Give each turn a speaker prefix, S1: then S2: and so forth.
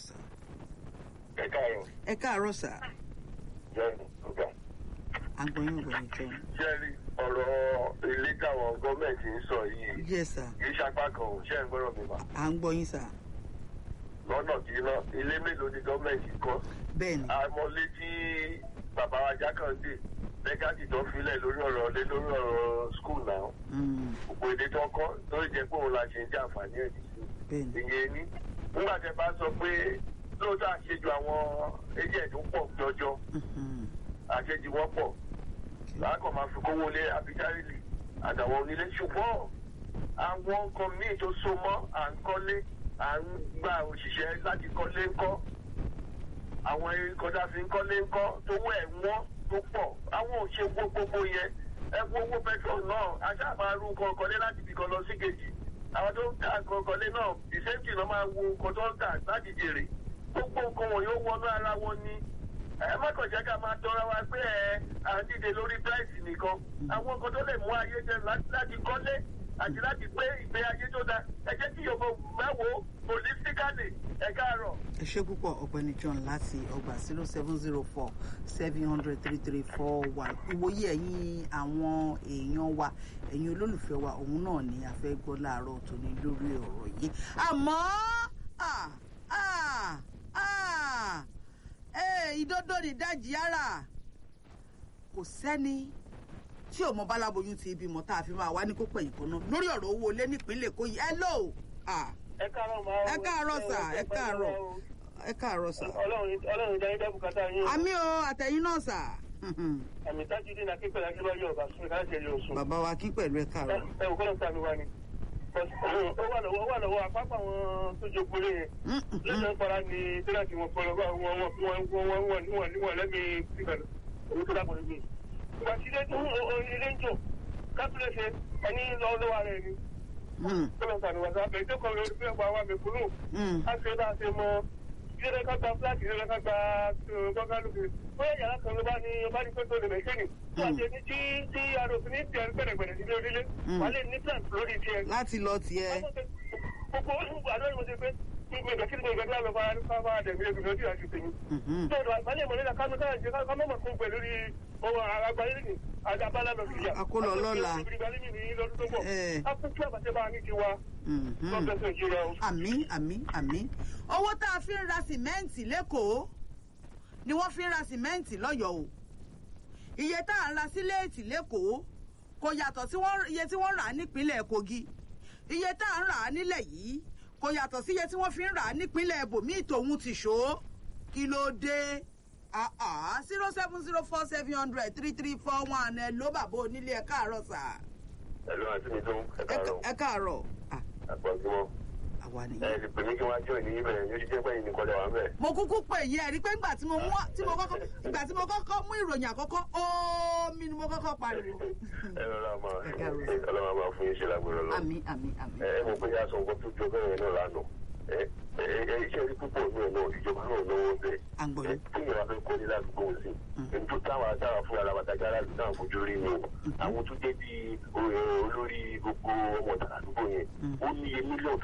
S1: sà.
S2: ẹ káàárọ̀
S1: ẹ káàárọ̀ sà.
S2: john ọgá
S1: à ń gbọ́ yín ọ̀gbẹ́ni john.
S2: ṣẹ́rí ọ̀rọ̀ ilé táwọn gọ́ọ̀mẹ̀ntì ń sọ yìí
S1: yes sà.
S2: kì í ṣapá kan ò ṣe ń gbọ́rọ̀ mi mà
S1: à ń gbọ́ yín sà.
S2: lọ́nà kí iná ilé mélòó ni gọ́ọ̀mẹ̀ntì kọ́
S1: bẹ́ẹ̀ ni.
S2: àmọ́lé tí bàbá wa jákàndé lẹ́gàdì tó filẹ̀ lórí ọ̀rọ̀ lé lórí ọ̀rọ̀ skul náà
S1: Mm,
S2: gbogbo èdè tó kọ́ tó jẹ́ pé òun la ṣe ń jẹ́ àǹfààní ẹ̀
S1: bẹ́ẹ̀ ni.
S2: ìyẹn ní nígbà tẹ bá sọ pé lóòótọ́ àṣejù àwọn agent ń pọ̀ jọjọ
S1: Mhm.
S2: àṣejù wọn pọ̀ láàkọ̀ máa fi kówó lé abijárílì àtàwọn onílé ṣùgbọ́n àwọn nǹkan míì tó so mọ́ à ń kọ́lé à ń gba òṣìṣẹ́ láti kọ́lé ńkọ́ àwọn kọjá fi ń kọ́lé ńkọ́ tó wọ́ ẹ̀ wọ́n tó pọ̀ àwọn òṣè wo gbogbo yẹn ẹ wo owó petrol náà aṣá máa ru nǹkan kọ́lé láti ibìkan lọ sí kejì àwọn tó ń ta nǹkan kọ́lé náà ìṣẹ́ǹtì náà máa wo nǹkan tó ń tà láti jèrè gbogbo nǹkan wọ̀nyí ó wọnú ara wọn ni ẹ má kàn jẹ́ ká máa tọra wa pé ẹ à ń dìde lórí price nìkan àwọn nǹkan tó lè mú ayé jẹ lá- láti kọ́lé àti láti gbé ìgbé ayé tó dáa ẹ jẹ́ kí yorùbá mẹ́wòó holistically ẹ káàárọ̀.
S1: ẹ ṣé púpọ̀ ọ̀gbẹ́ni john láti ọgbà zero seven zero four seven hundred three three four one ìwòye ẹ̀yin àwọn èèyàn wa ẹ̀yin olólùfẹ́ wa òun náà ni a fẹ́ gbọ́ láàárọ̀ tòní lórí ọ̀rọ̀ yìí àmọ́ ah, ah, ah, eh, ìdodo nìdajì ara kò sẹ́ni tí ò mọ báláboyún ti bímọ tá a fi máa wá ní kó pẹ̀yìn kan náà lórí ọ̀rọ̀ owó ilé nípínlẹ̀ Èkó yìí ẹ lò ah,
S3: ẹ káàárọ̀ máa
S1: ẹ káàárọ̀ sà ẹ káàárọ̀ ẹ káàárọ̀ sà.
S3: ọlọ́run ọlọ́run ìdáyé dá bùkátà yín
S1: àmì o àtẹ̀yìn náà sà.
S3: àmì tájú dín akíkọ̀ láti wáyé ọ̀bà sún ká ṣe lè oṣù.
S1: bàbá wa kí pẹ̀lú ẹ káàárọ̀.
S3: ẹ wò kọ́lọ́ sàmì wa ni. ó wà lọ́wọ́ ó wà lọ́wọ́ àpapọ̀ àwọn tó jogbo lé yẹn. lẹ́sẹ̀ ń para ni tíráàtì wọn fọlọ́ wọn wọn wọn wọn wọn wọn níwọ̀n níwọ̀n lẹ́mí síbẹ̀rẹ̀ owó tó dàpọ̀ níbi. ìgbà tí ilé ilé ń jò kápẹ́lẹ́ ṣe ẹni lọ́wọ́ rẹ̀ ni. kọ́lọ́ sàmì wa sábẹ̀ tó kọ́ lórí fún ẹ̀kọ́ àwọn àgbẹ̀kúrú. á ṣe bá a ṣe mọ ilé ká gba fúláàtì ilé ká gba gbọ́ngàlùkù bóyá yàrá kan ló bá ní ọba ní pẹ́tọ́ lè mẹ́kẹ́nì tó àti ẹni tí tí aròfin ní tiẹ̀ gbẹ̀rẹ̀gbẹ̀rẹ̀ sílé onílé wà lè ní plan lórí tiẹ̀.
S1: láti lọ tiẹ̀.
S3: gbogbo àdó ni mo ṣe pé gbogbo ìgbà kí ni gbogbo ìgbà tí a lọ fara ní fara dẹ̀mí ẹgbẹ̀ lójú àti tèmi. tó ọ̀dọ̀ àgbálẹ̀ mọ̀ nílà kánú káyọ̀ jẹ́ ká mọ̀ kún pẹ̀lú rí ọwọ́ àgbáyé nìyí àdàbálà lọ sí ìyá.
S1: Akólọ lọ́la. Eh.
S3: akúkú àbàtẹ́ bá a ní tiwa. lọ́gbẹ̀sẹ̀ ìjìyà o.
S1: àmì àmì àmì. owó tá a fi ń ra sìmẹ́ǹtì lẹ́kọ̀ọ́ ni wọ́n fi ń ra sìmẹ́ǹtì lọ́yọ̀ọ́ o. iye tá à ń ra síléètì lẹ́kọ̀ọ́ kò yàtọ̀ sí wọ́n- iye tí wọ́n rà á nípínlẹ̀ Kogi iye tá à ń rà á nílẹ̀ yìí kò yàtọ̀ sí iye tí wọ́n fi ń rà á nípínlẹ̀ ibòmíì tòun ti ṣó kí ló dé zero seven zero four seven hundred three three four one ẹ ló bàbá onílé ẹ káàárọ̀ sà
S2: ẹ̀lú àti mi tó ẹ
S1: ẹ
S2: káàárọ̀
S1: ká- ẹ káàárọ̀ Ah,
S2: àpọ̀jùmọ̀
S1: àwa
S2: ẹ
S1: nìyẹn.
S2: lè pè mí kí wọ́n á jọ ìní bẹ̀rẹ̀ yóò jẹ́ pé ìní kọjá wà ń bẹ̀.
S1: mo kúkú pè yí ẹ rí pé ńgbà tí mo mú tí mo kọ́kọ́ ìgbà tí mo kọ́kọ́ mú ìròyìn àkọ́kọ́ omi ni mo kọ́kọ́ pariwo.
S2: ẹ lọ́la máa
S1: Ẹ káàárọ̀.
S2: ọlọ́mọ máa fún yín ṣe lágbèrè lọ.
S1: àmì àmì àmì.
S2: ẹ ẹ mọ̀ pé yá sọ nǹkan tó jọ bẹ́ẹ̀ náà lánàá ẹ ẹ ẹ iṣẹ́ rí púpọ̀ ní ọ̀nà ìjọba náà lọ́wọ́ bẹ́ẹ̀.
S1: À ń gbọ́ yín.
S2: tí ìyàwó fẹ́ kọ́lé ládùúgbò sí ẹni tó táwọn atáwa fún ara bàtàkì aráàlú náà fojú rí ni o àwọn tó jẹ́ bí olórí gbogbo ọmọ ìtàládùúgbò yẹn ó ní iye mílíọ̀nù